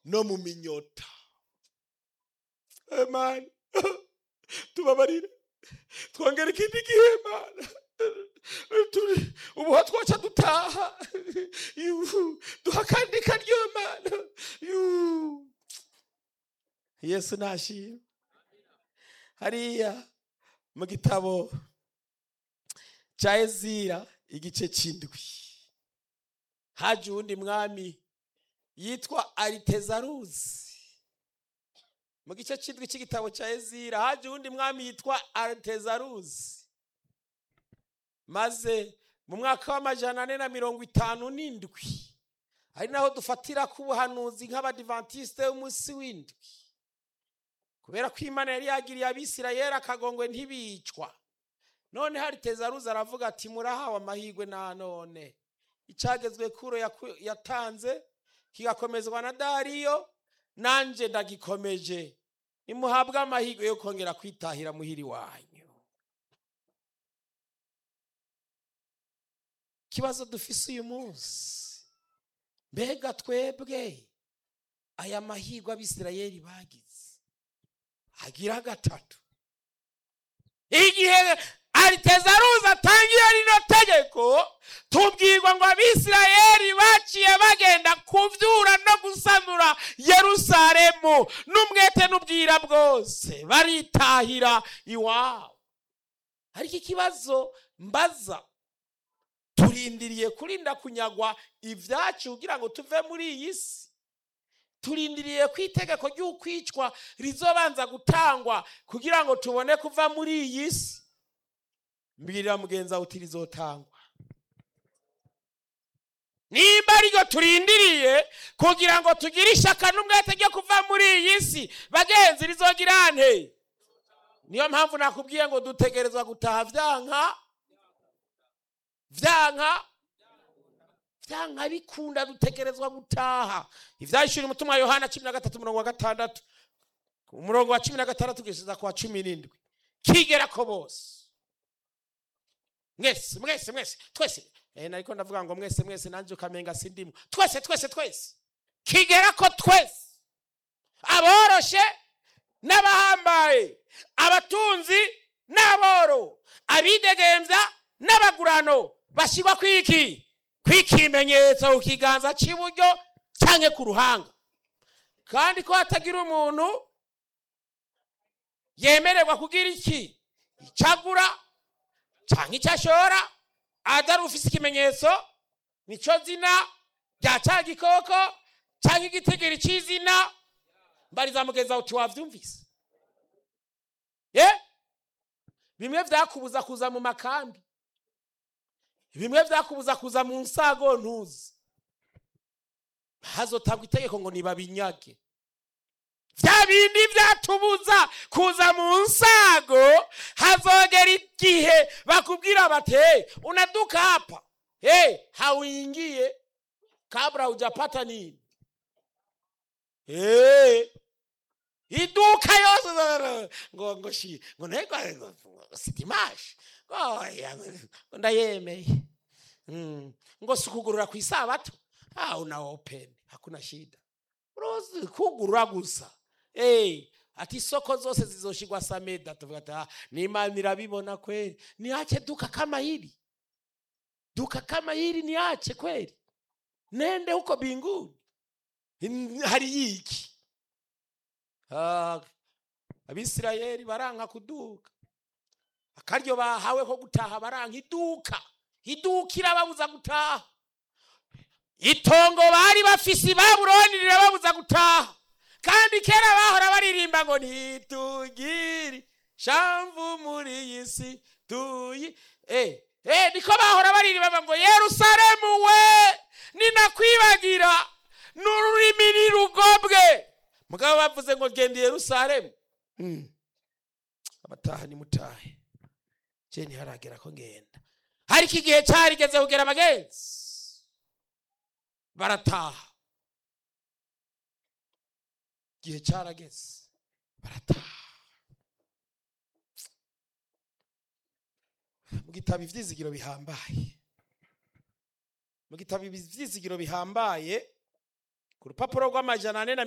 no mu minyota Imana tubabarire twongere ikindi gihe Imana Turi- ubu ho twoca dutaha Yuhu. duha akandi karyo Imana Yuhu. yesu nashimwe hariya mu gitabo cya ezira igice cy'indwi haje uwundi mwami yitwa aritezaruzi mu gice cy'indwi cy'igitabo cya ezira haje uwundi mwami yitwa aritezaruzi maze mu mwaka w'amajana ane na mirongo itanu n'indwi ari naho dufatira ku buhanuzi nk'abadivantisite b'umunsi w'indwi kubera ko imana yari yagiriye abisirayeli akagongwe ntibicwa none hari tezaruzi aravuga ati murahawe amahirwe na none icyagezwe kuro yaku- yatanze kigakomezwa na dariyo nanjye ndagikomeje nimuhabwe amahirwe yo kongera kwitahira muhiri wanyu ikibazo dufise uyu munsi mbega twebwe aya mahirwe abisirayeli bagize agira gatatu igihe aritezaruzi atangiye rino tegeko tubwirwa ngo abisirayeli baciye bagenda kuvyura no gusanura yerusalemu n'umwete n'ubwira bwose baritahira iwabo ariko ikibazo mbaza turindiriye kurinda kunyagwa ibyacu kugira ngo tuve muri iyi si turindiriye ko itegeko ry'ukwicwa rizobanza gutangwa kugira ngo tubone kuva muri iyi si mbwirira mugenzi wawe uti rizotangwa nimba ariryo turindiriye kugira ngo tugire ishyaka n'umwete ryo kuva muri iyi si bagenzi rizogira nte niyo mpamvu nakubwiye ngo dutegerezwa gutaha byanka byanka byanka bikunda dutegerezwa gutaha ibyahishura umutima wa yohana cumi na gatatu umurongo wa gatandatu umurongo wa cumi na gatandatu kugeza ku wa cumi n'indwi kigera ko bose mwese mwese mwese twese eh, nariko ndavuga ngo mwese mwese nanjye ukamenga sindimo twese twese twese kigera ko twese aboroshe n'abahambaye abatunzi n'aboro abidegembya n'abagurano bashyirwa kwiki kw'ikimenyetso ku kiganza cy'iburyo cyangwa ku ruhanga kandi ko hatagira umuntu yemererwa kugira iki icyagura cyangwa icyo ashora atari ufite ikimenyetso nicyo zina rya cya gikoko cyangwa igitigiri cy'izina mbariza mugenzi wawe uti wabyumvise ye bimwe byakubuza kuza mu makambi bimwe byakubuza kuza mu nsago ntuzi hazotangwa itegeko ngo nibabinyage bya bindi byatubuza kuza mu nsago hazogera igihe bakubwira bati hey, unaduka hapa hey, hauingie kabla hujapata nini hey. iduka yose ngo ngo shi ngo nego sitimashi ngo ndayemeye mm. ngo sikugurura ku isabato ah una open hakuna shida urozi kugurura gusa hey, ati isoko zose zizoshigwa sameda tuvuga ati ah, n'imana irabibona kweli niache duka kama hili duka kama hili niache kweli nende huko binguni hari yiki Ah, abisirayeli baranka kuduka akaryo bahawe ko gutaha baranka iduka iduka irababuza gutaha itongo bari bafise ibabuloni rirababuza gutaha kandi kera bahora baririmba ngo ntitugire shamvu muri iyi si tuyi eh, eh, niko bahora baririmba ngo yerusalemu we ninakwibagira n'ururimi nirugobwe mugabo bavuze ngo genda i yerusalemu Mm. abataha nimutahe je ntiharagera ko ngenda ariko igihe cyarigeze kugera abagenzi barataha igihe cyarageze barataha mu gitabo ivyizigiro bihambaye mu gitabo ivyizigiro bihambaye ku rupapuro rw'amajana ane na